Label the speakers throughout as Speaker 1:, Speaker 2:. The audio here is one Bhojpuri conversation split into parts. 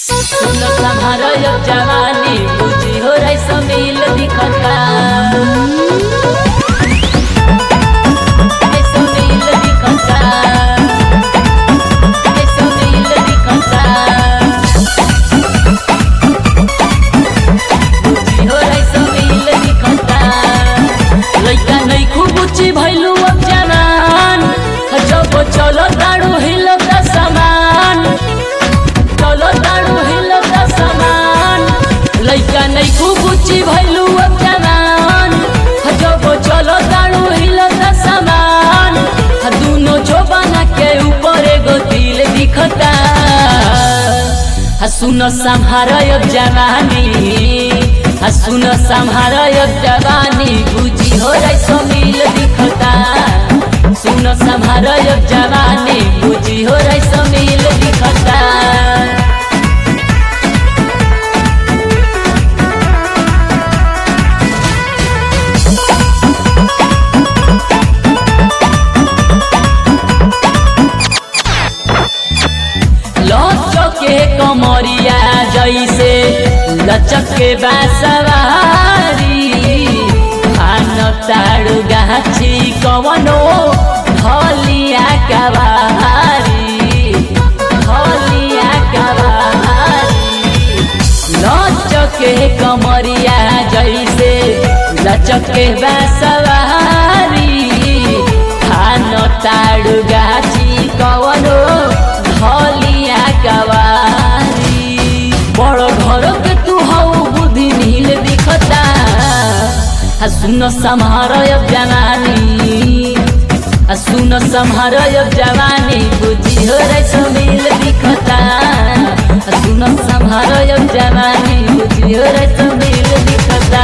Speaker 1: सुन सम्हारो यो जवानी बुझी हो रे समील दिखता ए समील दिखता ए समील दिखता बुझी हो रे समील दिखता लइका नहीं खूब ऊंची भइलू अब जवान जब चलो ताड़ू हिलो का समान चलो ताड़ू हिलो का समान लइका नहीं खूब ऊंची भइलू अब जवान जब चलो ताड़ू हिलो का समान दोनों जोबाना के ऊपर एगो दिल दिखता आ सुन संहार अब जवानी आ सुन संहार अब जवानी बुझी हो रे समील दिखता सुन संहार अब जवानी बुझी हो रे समील दिखता लचके कमरिया जैसे लचके बासवारी खान ताड़ू गाछी कवनो हलिया कवारी हलिया कवारी लचके कमरिया जैसे लचके बासवारी खान ताड़ू गाछी कवनो धलिया कवारी बड़ घर के तू हऊ बुद्धि नील दिखता आ सुन सम्हार अब जवानी आ सुन सम्हार अब जवानी बुद्धि हो रे समील दिखता आ सुन सम्हार अब जवानी बुद्धि हो रे समील दिखता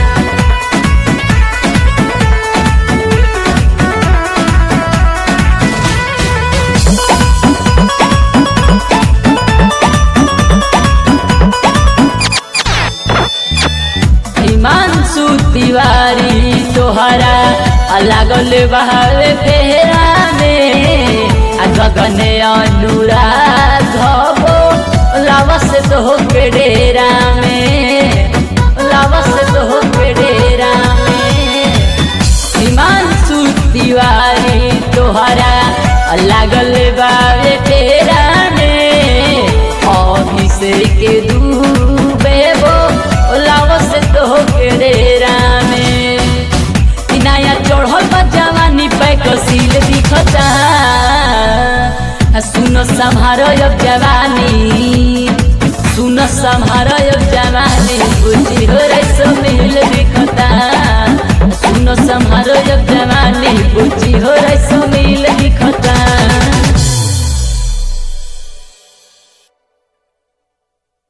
Speaker 1: हिमांशु तिवारी तोहरा लागल बहावे फेरा में आ गगने अनुराग हबो लावस तो हो के डेरा में लावस तो हो के डेरा में हिमांशु तिवारी तोहरा लागल बावे फेरा में अभिषेक डूबे बो लावस तो के डेरा में ई नया चढ़ल बा जवानी पे कसील दिखता आ सुन सम्हार अब जवानी सुन सम्हार अब जवानी